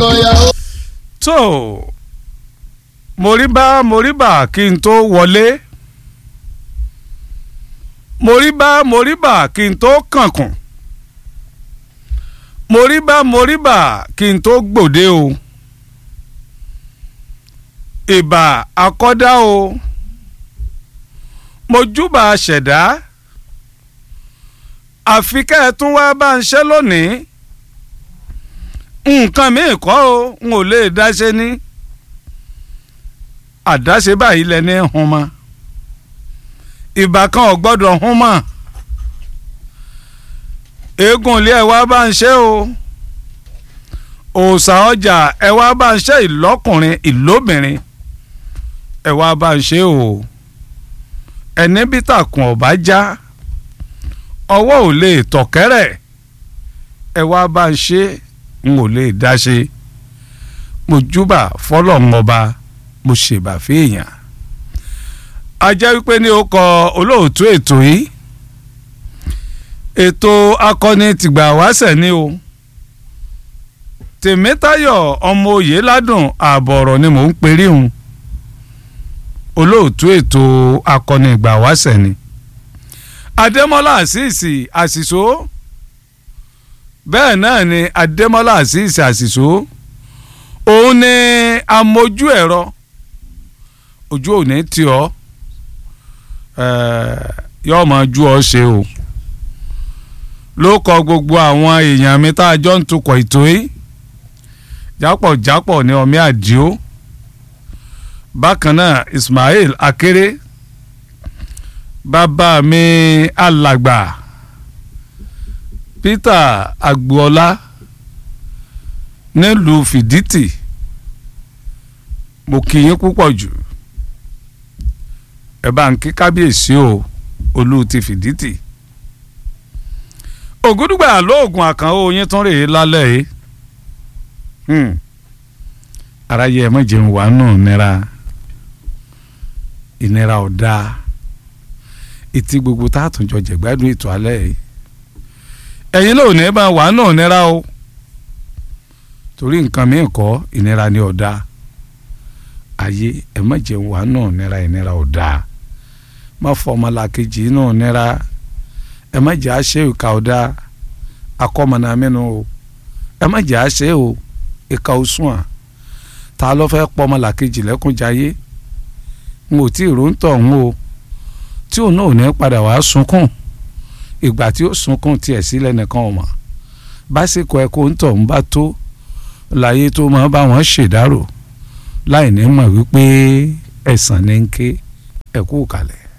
lọ́kọ̀ọ́yàwó. tó moríbá moríbà kí n tó wọlé moríbá moríbà kí n tó kànkùn moríbá moríbà kí n tó gbòde o ìbà akọ́dá o mojúbà ṣẹ̀dá àfi kẹ́ ẹ tún wá bá ń ṣe lónìí nǹkan míì kọ́ o n ò lè dáṣe ní àdáṣe báyìí lẹni hun mọ́ ìbà kan ò gbọ́dọ̀ hun mọ́ eégún ilé ẹ wá bá ń ṣe o òòṣà ọjà ẹ wá bá ń ṣe ìlọ́kùnrin ìlóbìnrin ẹ wá bá ń ṣe o ẹni bí tàkùn ọ̀bá já ọwọ́ ò lè tọ̀kẹ́rẹ̀ ẹ wá bá ń ṣe n ò lè dá ṣe mo júbà fọlọ́run ọba mo ṣèbà fèèyàn a jẹ́ wípé ní ó kọ olóòtú ètò yìí ètò akọni tìgbà wáṣẹ̀ ni o tèmítayọ̀ ọmọ òye ládùn ààbọ̀ ọ̀rọ̀ ni mò ń perí hun olóòtú ètò akọni ìgbà wáṣẹ̀ ni adémọ́lá àṣìṣì àṣìṣó bẹ́ẹ̀ náà ni adémọ́lá àṣìṣì àṣìṣó òun ni amójú ẹ̀rọ ojú òní tí ọ yóò máa ju ọ ṣe o ló kọ gbogbo àwọn èèyàn mi tá a jọ ń tukọ̀ ètò yìí jápọ̀jápọ̀ ní ọmí àdìo bákan náà Ismail Akéré bàbá mi alàgbà Peter Agboola nílùú Fìdítì mo kí yín púpọ̀ jù ẹ bá ń kí kábíyèsí o olú ti Fìdítì ògúdùgbà lóògùn àkànó yín tún rèé lálẹ́ yìí aráyé ẹ mọ̀ jẹun wà nù nira ìnira ọ̀dà etí gbogbo tá a tún jọ jẹ̀gbádùn ètò alẹ́ yìí ẹ̀yin ló ní bá wà nù nira o torí nǹkan mi kọ́ ìnira ni ọ̀dà ayé ẹ mọ̀ jẹun wà nù nira ìnira ọ̀dà má fọmọlá kejì nù nira ẹ má jẹ́ àṣẹ ìka ọ̀dà akọ́mọ̀nà mẹ́nu o ẹ má jẹ́ àṣẹ o ìka òsùn à ta ló fẹ́ pọ́mọlá kejì lẹ́kùnjayé n ò tí ì rò ń tọ̀ ń o tí òun náà ò ní padà wàá sunkún ìgbà tí ó sunkún tiẹ̀ sílẹ̀ nìkan ọ̀mọ̀ básìkò ẹ̀kọ́ ń tọ̀ ń bá tó láyé tó máa bá wọn ṣèdárò láì ní mọ̀ wípé ẹ̀sán ní ń ké ẹ̀kú kalẹ̀.